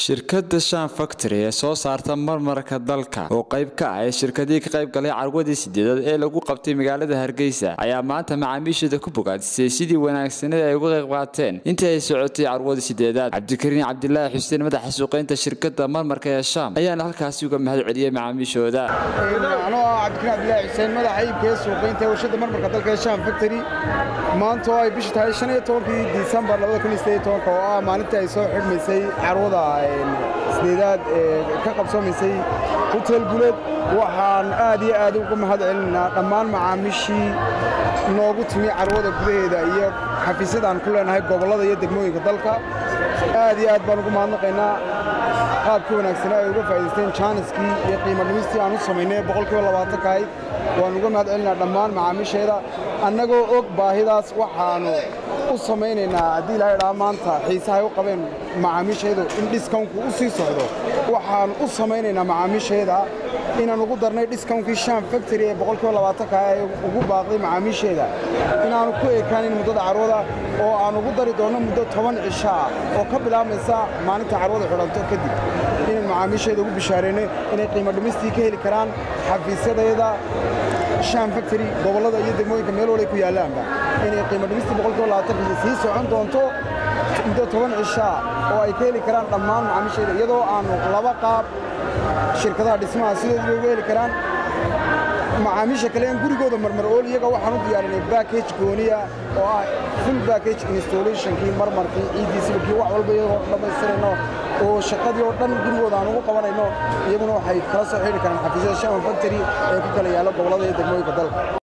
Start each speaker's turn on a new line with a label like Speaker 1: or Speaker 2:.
Speaker 1: shirkadda shan factory ee soo saarta marmarka dalka oo qayb ka ah ee shirkadihii ka qayb galay carwadii sideedaad ee lagu qabtay magaalada hargeysa ayaa maanta macaamiisheeda ku bogaadisay sidii wanaagsaneed ay uga qayb qaateen intii ay socotay carwadii sideedaad cabdikariin cabdilaahi xuseen madaxa suuqeynta shirkadda marmarka ee sham ayaana halkaasi uga mahad celiyey macaamiishooda
Speaker 2: anoo ah cabdikariin cabdilaahi xuseen madaxa iibkee suuqeynta ee warshadda marmarka dalka ee sham factory maanta oo ay bisha tahay shan iyo tobankii disembar labada kun iyo sideed iyo tobanka oo ah maalintii ay soo xidhmaysay carwada sideedaad ee ka qabsoomaysay hotel guleed waxaan aad iyo aad uga mahad celinaynaa dhammaan macaamiishii noogu timi carwada gudaheeda iyo xafiisyadaan ku leenahay gobollada iyo degmooyinka dalka aad iyo aad baan ugu mahadnaqaynaa qaabkii wanaagsanaa ay uga faa'idaysteen jaaniskii iyo qiimo dhimistii aan u samaynay boqolkiiba labaatanka ahayd waan uga mahad celinaa dhammaan macaamiisheeda annagoo og baahidaas waxaannu u samaynaynaa haddii ilaahay dhaa maanta xiisahay u qabeen macaamiishaydu in dhiskawnku u sii socdo waxaannu u samaynaynaa macaamiisheeda inaan ugu darnay dhiskawnkii sham factory ee boqolkiiba labaatanka ee ugu baaqday macaamiisheeda inaannu ku ekaanin muddada carwada oo aan ugu dari doonno muddo toban cisho ah oo ka bilaabmaysa maalinta carwada xidhanto kadib inaan macaamiisheeda ugu bishaarayno inay qiimo dhimistii ka heli karaan xafiisyadeeda sham factory gobollada iyo degmooyinka meel walay ku yaallaanba inay qiimo dhimistii boqolkiiba labaatanka sii socon doonto muddo toban cishaa oo ay ka heli karaan dhammaan macaamiisheeda iyadoo aannu laba qaab shirkadaha dhismaha sidoodii uga heli karaan macaamiisha kale aan gurigooda marmar ool iyaga waxaan u diyaarinay backage gooniya oo ah full backage installationkii marmarkii ciidiisibakii wax walba iyagoo dhammaystirayno oo shaqadii oo dhan gurigooda aan ugu qabanayno iyaguna waxay kala soo xidhi karaan xafiisyada shaman factory ee ku kala yaalla gobollada iyo degmooyinka dalka